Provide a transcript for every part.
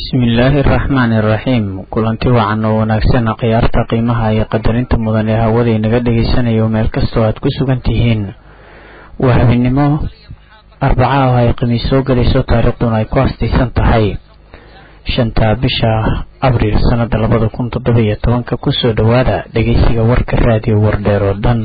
bismillaahi araxmaani iraxiim kulanti wacan oo wanaagsan khiyaarta qiimaha iyo qadarinta mudan ee hawada inaga dhegeysanaya meel kastoo aad ku sugan tihiin waa habeenimo arbaca ah ay khamiis soo gelayso taariikhduna ay ku hastaysan tahay shanta bisha abriil sanada labada kun toddoba iyo tobanka kusoo dhowaada dhegeysiga warka raadiyo wardheer oo dhan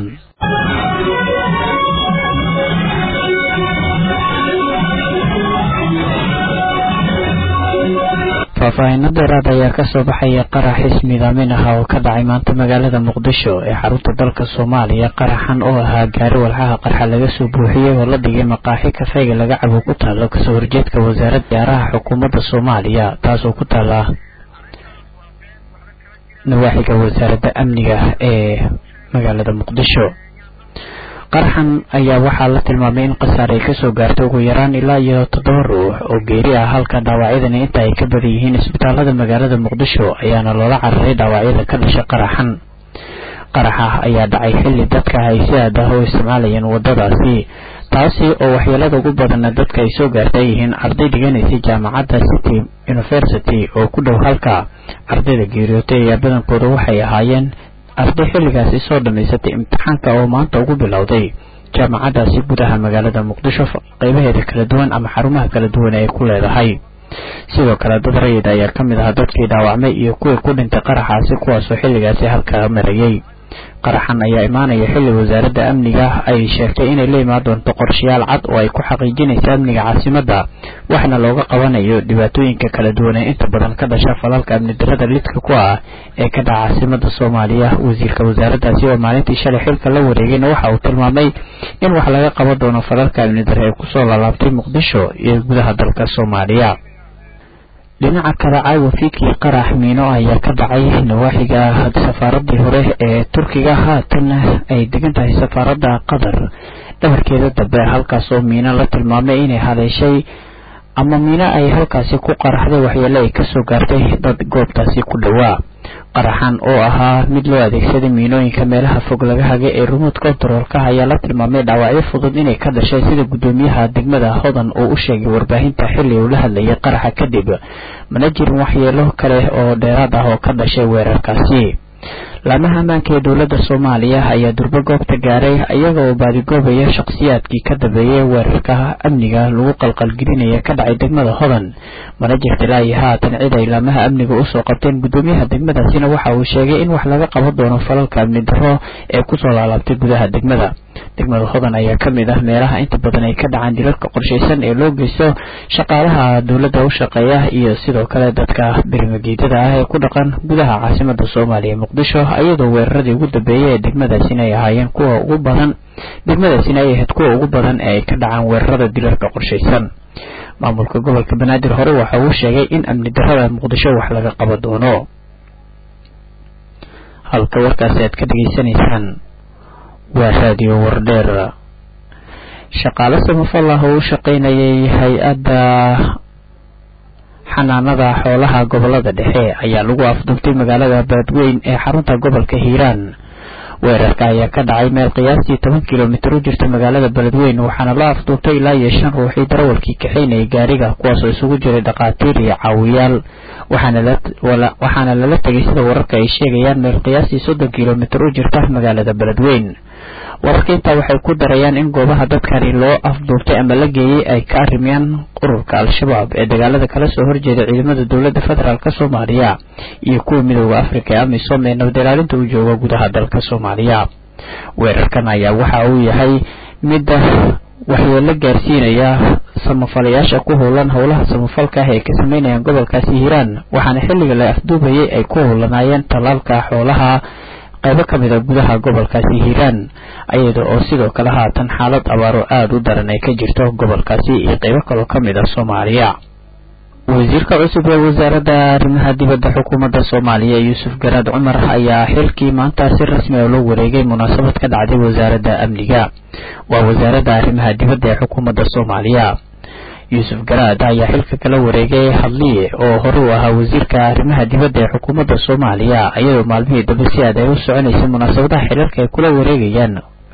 faahfaahinno dheeraad ayaa kasoo baxaya qarax ismiidaamin ah oo ka dhacay maanta magaalada muqdisho ee xarunta dalka soomaaliya qaraxan oo ahaa gaari walxaha qarxa laga soo buuxiyey oo la dhigay maqaaxi kafeyga laga cabo ku taalo kasoo horjeedka wasaaradda ciyaaraha xukuumadda soomaaliya taasoo ku taala nawaaxiga wasaaradda amniga ee magaalada muqdisho qaraxan ayaa waxaa la tilmaamay in khasaar ay kasoo gaartay ugu yaraan ilaa iyo toddoba ruux oo geeri ah halka dhaawacyadani inta ay ka badan yihiin isbitaalada magaalada muqdisho ayaana loola cararay dhaawacyada ka dhashay qaraxan qaraxa ayaa dhacay xilli dadka ay si aad ah u isticmaalayeen wadadaasi taasi oo waxyeelada ugu badanna dadka ay soo gaartay yihiin arday dhiganaysay jaamacadda city university oo ku dhow halka ardayda geeriyootay ayaa badankooda waxay ahaayeen arday xilligaasi soo dhammaysatay imtixaanka oo maanta ugu bilowday jaamacaddaasi gudaha magaalada muqdisho qeybaheeda kala duwan ama xarumaha kala duwan ee ku leedahay sidoo kale dad rayid ayaa ka mid ahaa dadkii dhaawacmay iyo kuwii ku dhintay qaraxaasi kuwaasoo xilligaasi halkaa marayay qaraxan ayaa imaanaya xilli wasaaradda amniga ay sheegtay inay la imaan doonto qorshayaal cad oo ay ku xaqiijinaysa amniga caasimadda waxna looga qabanayo dhibaatooyinka kala duwan ee inta badan ka dhasha falalka amni darada lidka ku ah ee ka dhaca caasimadda soomaaliya wasiirka wasaaraddaasi oo maalintii shalay xilka la wareegayna waxa uu tilmaamay in wax laga qaban doono falalka amni dare ee kusoo laalaabtay muqdisho iyo gudaha dalka soomaaliya dhinaca kale caawa fiidkii qarax miino ayaa ka dhacay nawaaxiga safaaradii hore ee turkiga haatan ay degan tahay safaaradda qatar dhabarkeeda dambe halkaas oo miino la tilmaamay inay haleeshay ama miino ay halkaasi ku qaraxday waxyeele ay kasoo gaartay dad goobtaasi ku dhowaa qaraxan oo ahaa mid loo adeegsaday miinooyinka meelaha fog laga hagay ee remote controlka ayaa la tilmaamay dhaawacyo fudud inay ka dhashay sida guddoomiyaha degmada hodan uu u sheegay warbaahinta xilli uu la hadlayay qaraxa kadib mana jirin waxyeelo kale oo dheeraad ah oo ka dhashay weerarkaasi laamaha ammaanka ee dowladda soomaaliya ayaa durbo goobta gaaray iyaga oo baadigoobaya shakhsiyaadkii ka dambeeyay weerarka amniga lagu qalqalgelinaya ka dhacay degmada hodan mana jirta ilaa iyo haatan cid ay laamaha amniga usoo qabteen guddoomiyaha degmadaasina waxa uu sheegay in wax laga qaban doono falalka amni darro ee kusoo laalaabtay gudaha degmada degmada hodan ayaa ka mid ah meelaha inta badan ay ka dhacaan dilalka qorshaysan ee loo geysto shaqaalaha dowladda u shaqeeya iyo sidoo kale dadka berimageedada ah ee ku dhaqan gudaha caasimada soomaaliya muqdisho iyadoo weeraradii ugu dambeeyay ee degmadaasina ay ahaayeen kuwa ugu badan degmadaasina ay ahayd kuwa ugu badan ee ay ka dhacaan weerarada dilalka qorshaysan maamulka gobolka banaadir hore waxa uu sheegay in amni darrada muqdisho wax laga qaban doono halka warkaasi aad ka dhegeysanaysaan waa raadiyo wardheer shaqaale samafal ah oo u shaqaynayay hay-adda xanaanada xoolaha gobolada dhexe ayaa lagu afduubtay magaalada baadweyn ee xarunta gobolka hiiraan weerarka ayaa ka dhacay meel qiyaastii toban kilomitir u jirta magaalada beledweyn waxaana la afduubtay ilaa iyo shan ruuxii darawalkii kaxaynayay gaariga kuwaasoo isugu jiray dhakhaatiir iyo caawiyaal waxaana lala tegay sida wararka ay sheegayaan meel qiyaastii soddon kilomitir u jirta magaalada beledweyn wararka intaa waxay ku darayaan in goobaha dadkani loo afduubtay ama la geeyey ay ka arimayaan ururka al-shabaab ee dagaalada kala soo horjeeda ciidamada dowladda federaalk soomaaliya iyo kuwa midooda afrika ee amisom ee nabad ilaalinta u jooga gudaha dalka soomaaliya weerarkan ayaa waxa uu yahay midda waxyeelo gaarsiinaya samafalayaasha ku howlan howlaha samafalka ah ee ka sameynayaan gobolkaasi hiiraan waxaana xilliga la afduubayay ay ku howlanaayeen tallaalka xoolaha qaybo ka mid a gudaha gobolkaasi hiiraan iyada oo sidoo kale haatan xaalad abaaro aada u daran ay ka jirto gobolkaasi iyo qaybo kaloo ka mid a soomaaliya wasiirka cusub ee wasaaradda arrimaha dibadda xukuumadda soomaaliya yuusuf garaad cumar ayaa xilkii maanta si rasmi oo loo wareegay munaasabad ka dhacday wasaaradda amniga waa wasaaradda arrimaha dibadda ee xukuumadda soomaaliya yuusuf garaad ayaa xilka kala wareegay hadliye oo hore u ahaa wasiirka arrimaha dibadda ee xukuumadda soomaaliya iyadoo maalmihii dambe si aad ay u soconaysay munaasabadaha xilalka ay kula wareegayaan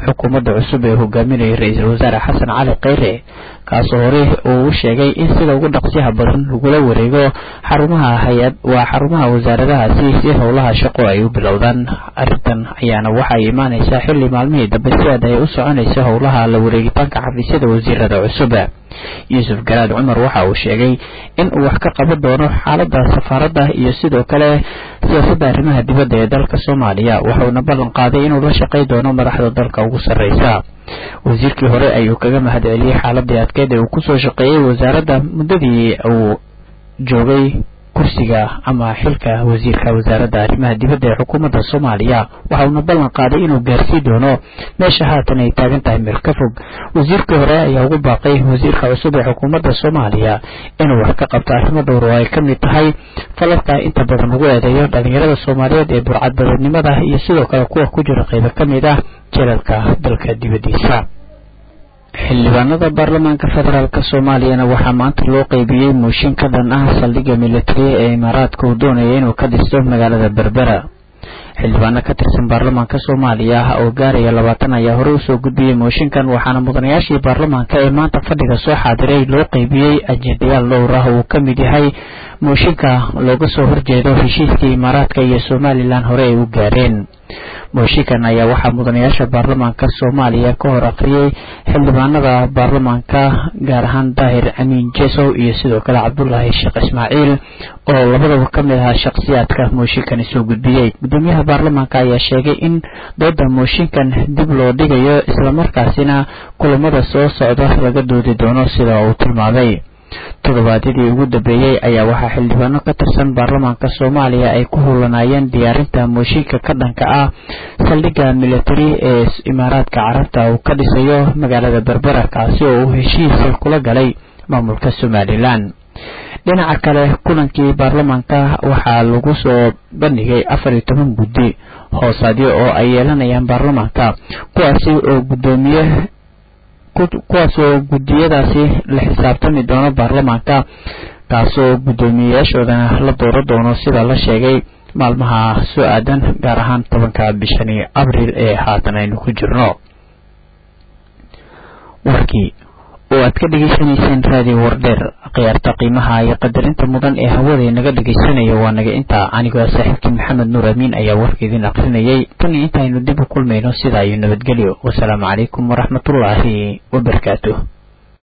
xukuumadda cusub ee hogaaminaya ra-iisul wasaare xasan cali kheyre kaasoo hore uu u sheegay in sida ugu dhaqsiyaha badan lagula wareego xarumaha hay-ad waa xarumaha wasaaradahaasi si howlaha shaqo ay u bilowdaan arrintan ayaana waxay imaanaysaa xilli maalmihii dambe si aad ay u soconaysa howlaha la wareegitaanka xafiisyada wasiirada cusub yuusuf garaad cumar waxa uu sheegay in uu wax ka qaban doono xaaladda safaaradda iyo sidoo kale siyaasadda arrimaha dibadda ee dalka soomaaliya wuxuuna ballan qaaday inuu la shaqay doono madaxda dalka ugu sarreysa wasiirkii hore ayuu kaga mahad celiyey xaaladii adkeed ee uu kusoo shaqeeyey wasaaradda muddadii uu joogay kursiga ama xilka wasiirka wasaaradda arrimaha dibadda ee xukuumadda soomaaliya waxa uuna ballan qaaday inuu gaarsii doono meesha haatan ay taagan tahay meel ka fog wasiirkii hore ayaa ugu baaqay wasiirka cusub ee xukuumadda soomaaliya inuu wax ka qabto arrimo dhowr oo ay ka mid tahay falalka inta badan lagu eedeeyo dhalinyarada soomaaliyeed ee burcadbadeednimada iyo sidoo kale kuwa ku jira qaybo ka mid ah jelalka dalka dibaddiisa xildhibaanada baarlamaanka federaalk soomaaliyana waxaa maanta loo qeybiyey mooshin ka dhan ah saldhigga militariya ee imaaraadka uu doonaya inuu ka dhisto magaalada berbera xildhibaano ka tirsan baarlamaanka soomaaliya oo gaaraya labaatan ayaa hore usoo gudbiyey mooshinkan waxaana mudanayaashii baarlamaanka ee maanta fadhiga soo xaadiray loo qeybiyey ajendayaal dhowr ah uu ka mid yahay mooshinka looga soo horjeedo heshiiskii imaaraadka iyo somalilan hore ay u gaareen mooshinkan ayaa waxaa mudanayaasha baarlamaanka soomaaliya ka hor akhriyey xildhibaanada baarlamaanka gaar ahaan daahir amiin jesow iyo sidoo kale cabdulaahi sheekh ismaaciil oo labadaba ka mid ahaa shakhsiyaadka mooshinkani soo gudbiyey gudoomiyaha baarlamaanka ayaa sheegay in dooda mooshinkan dib loo dhigayo islamarkaasina kulamada soo socda laga doodi doono sida uu tilmaamay toddobaadyadii ugu dambeeyey ayaa waxaa xildhibaano ka tirsan baarlamaanka soomaaliya ay ku hulanaayeen diyaarinta mooshinka ka dhanka ah saldhigga militari ee imaaraadka carabta uu ka dhisayo magaalada berbera kaasi oo uu heshiis kula galay maamulka somalilan dhinaca kale kulankii baarlamaanka waxaa lagu soo bandhigay afar iyo toban guddi hoosaadyo oo ay yeelanayaan baarlamaanka kuwaasi oo guddoomiye kuwaas oo guddiyadaasi la xisaabtami doono baarlamaanka kaasoo guddoomiyeyaashoodana la dooro doono sida la sheegay maalmaha soo aadan gaar ahaan tobanka bishani abriil ee haatan aynu ku jirno warkii oo aad ka dhegaysanayseen raadiyo wardheer khiyaarta qiimaha iyo qadarinta mudan ee hawada inaga dhegaysanaya waa naga intaa anigoo saaxiibkii maxamed nuur amiin ayaa warka idin akrinayay tan iyo intaaynu dib u kulmayno sidaa iyo nabadgelyo wasalaamu calaykum waraxmatullaahi wabarakaatuh